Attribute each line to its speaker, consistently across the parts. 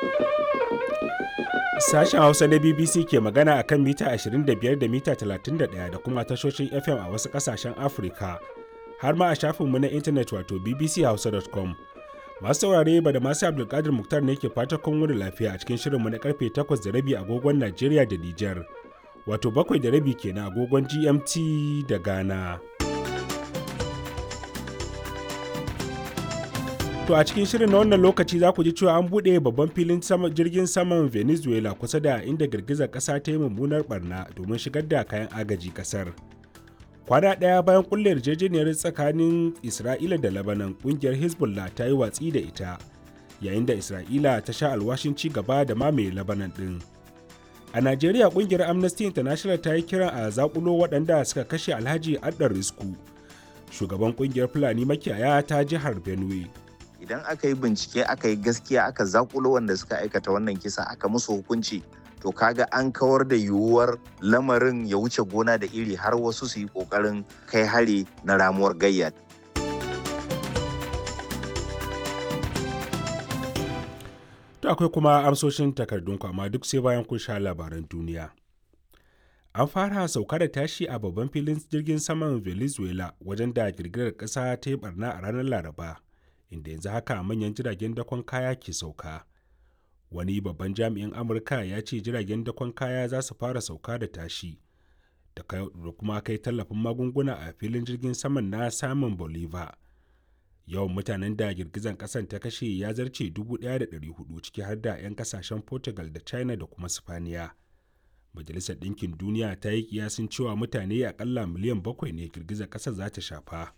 Speaker 1: Sashen Hausa na BBC ke magana a kan mita 25 da mita 31 da kuma tashoshin FM a wasu ƙasashen Afirka, har ma a shafinmu na intanet wato bbchausa.com. Masu saurare ba da masu Abdulkadir Muktar ne ke fata kun wuri lafiya a cikin shirinmu na karfe 8 da rabi agogon Najeriya da Nijar, wato bakwai da rabi kenan agogon GMT da Ghana. To a cikin shirin na wannan lokaci za ku ji cewa an buɗe babban filin jirgin saman Venezuela kusa da inda girgizar ƙasa ta yi mummunar barna domin shigar da kayan agaji ƙasar. Kwana ɗaya bayan kulle yarjejeniyar tsakanin Isra'ila da Lebanon ƙungiyar Hezbollah ta yi watsi da ita, yayin da Isra'ila ta sha alwashin ci gaba da mamaye Lebanon ɗin. A Najeriya ƙungiyar Amnesty International ta yi kiran a zakulo waɗanda suka kashe Alhaji Addar Risku, shugaban ƙungiyar Fulani makiyaya ta jihar Benue.
Speaker 2: idan aka yi bincike aka yi gaskiya aka zakulo wanda suka aikata wannan kisa aka musu hukunci to kaga an kawar da yiwuwar lamarin ya wuce gona da iri har wasu su yi kokarin kai hari na ramuwar gayya
Speaker 1: To akwai kuma amsoshin takardunku amma duk sai bayan kun sha labaran duniya. An fara sauka da tashi a babban filin jirgin saman Venezuela wajen da girgirar ƙasa ta yi barna a ranar Laraba. inda yanzu haka manyan jiragen dakon kaya ke sauka wani babban jami'in amurka ya ce jiragen dakon kaya za su fara sauka da tashi da kuma kai tallafin magunguna a filin jirgin saman na samun bolivar yawan mutanen da girgizan kasan ta kashe ya zarce 1,400 ciki har da 'yan kasashen portugal da china da kuma spaniya majalisar ɗinkin duniya ta yi kiyasin cewa mutane akalla miliyan bakwai ne girgizar ƙasar za ta shafa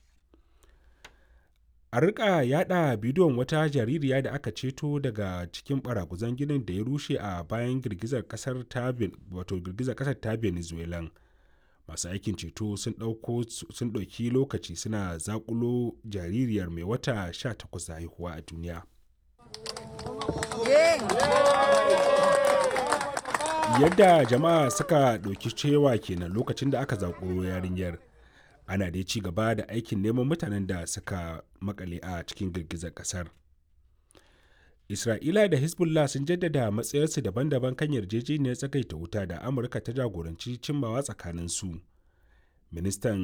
Speaker 1: a rika yada bidiyon wata jaririya da aka ceto daga cikin baraguzan ginin da ya rushe a bayan girgizar kasar ta wato girgizar kasar ta venezuela masu aikin ceto sun dauko sun dauki lokaci suna zakulo jaririyar mai wata 18 da haihuwa a duniya yadda jama'a suka dauki cewa kenan lokacin da aka zakulo yarinyar ana dai ci gaba da aikin neman mutanen da suka makale a cikin girgizar kasar isra'ila da hezbollah sun jaddada matsayarsu daban-daban kan yarjejeniyar tsagaita wuta da amurka ta jagoranci cimmawa tsakanin su ministan